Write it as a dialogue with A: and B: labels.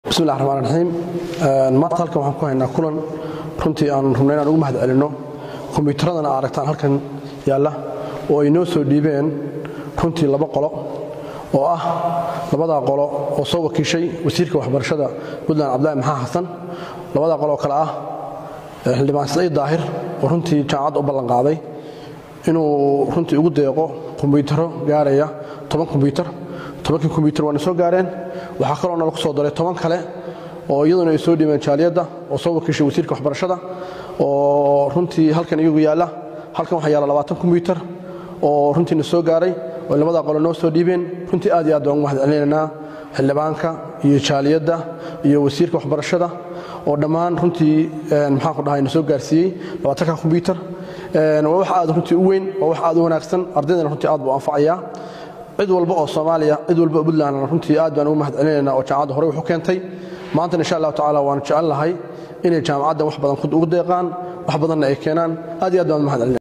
A: bismillahi raxmaan raxiim maanta halkan waxaan ku haynaa kulan runtii aan rubnay inaan ugu mahad celinno kombiyuutaradana aa aragtaan halkan yaalla oo ay noo soo dhiibeen runtii laba qolo oo ah labadaa qolo oo soo wakiishay wasiirka waxbarashada puntland cabdulahi maxaa xasan labadaa qolo oo kale ah xildhibaan saciid daahir oo runtii jaamacadda u ballanqaaday inuu runtii ugu deeqo kombiyuutaro gaaraya toban kombiyuutar tobankii kombiyuutar waana soo gaareen waxaa kaloo nala ku soo daray toban kale oo iyaduna ay soo dhiibeen jaaliyadda oo soo wakiishay wasiirka waxbarashada oo runtii halkan iyagu yaalla halkan waxaa yaalla labaatan kombiyuutar oo runtiina soo gaaray oo labadaa qolo noo soo dhiibeen runtii aad iyo aad baan ugu mahad celinaynaa xildhibaanka iyo jaaliyadda iyo wasiirka waxbarashada oo dhammaan runtii maxaan ku dhahay na soo gaarsiiyey labaatanka kombiyuutar waa wax aad runtii u weyn waa wax aad u wanaagsan ardaydana runtii aad buu anfacayaa cid walba oo soomaaliya cid walba oo puntlandna runtii aad baan ugu mahad celinaynaa oo jaamacadda horey wax u keentay maantana insha allahu tacala waanu jecel lahay inay jaamacaddan wax badan ugu deeqaan wax badanna ay keenaan aad iyo aad baan u mahad celinaya